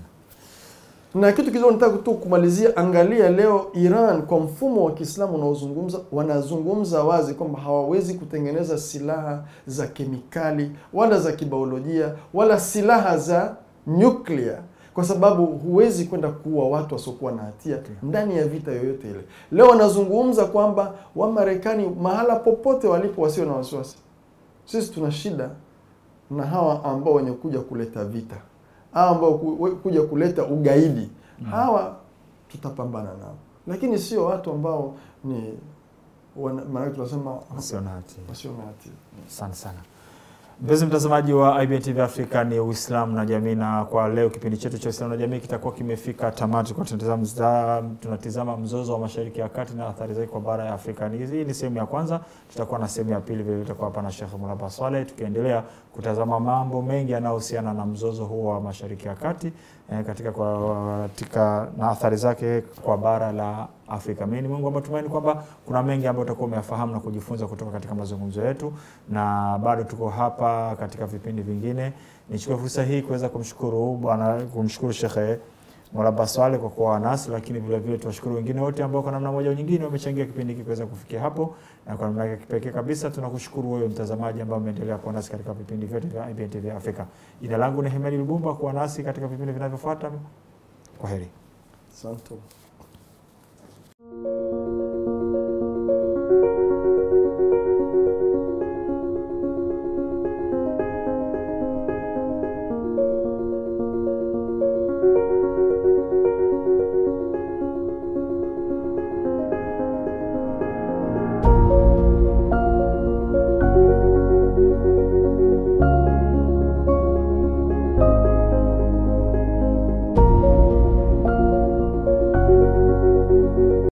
Na kitu kizuri nataka tu kumalizia, angalia leo Iran kwa mfumo wa Kiislamu unaozungumza, wanazungumza wazi kwamba hawawezi kutengeneza silaha za kemikali wala za kibiolojia wala silaha za nyuklia kwa sababu huwezi kwenda kuua watu wasiokuwa na hatia ndani ya vita yoyote ile. Leo wanazungumza kwamba Wamarekani mahala popote walipo wasio na wasiwasi. Sisi tuna shida na hawa ambao wenye kuja kuleta vita hawa ambao ku- we- kuja kuleta ugaidi hawa tutapambana nao, lakini sio watu ambao ni wana- maanake tunasema Wasio na hatia. wasio na hatia. Asante sana mpenzi mtazamaji wa IBN TV Afrika, ni Uislamu na jamii, na kwa leo kipindi chetu cha Uislamu na jamii kitakuwa kimefika tamati, kwa tunatizama, tunatizama mzozo wa Mashariki ya Kati na athari zake kwa bara ya Afrika. Ni- Hii ni sehemu ya kwanza, tutakuwa na sehemu ya pili vile tutakuwa hapa na Sheikh Mulaba Swaleh tukiendelea kutazama mambo mengi yanayohusiana na mzozo huo wa Mashariki ya Kati eh, katika, kwa, katika na athari zake kwa bara la Afrika. Mimi ni Mungu wa matumaini kwamba kuna mengi ambayo utakuwa umeyafahamu na kujifunza kutoka katika mazungumzo yetu, na bado tuko hapa katika vipindi vingine. Nichukue fursa hii kuweza kumshukuru bwana kumshukuru Shekhe Mulaba Swaleh kwa kuwa nasi, lakini vile vile tuwashukuru wengine wote ambao kwa namna moja au nyingine wamechangia kipindi hiki kuweza kufikia hapo, na kwa namna ya kipekee kabisa tunakushukuru wewe mtazamaji ambao umeendelea kuwa nasi katika vipindi vyote vya IBN TV Afrika. Jina langu ni Hemedi Lubumba, kuwa nasi katika vipindi vinavyofuata. Kwa heri. Asante.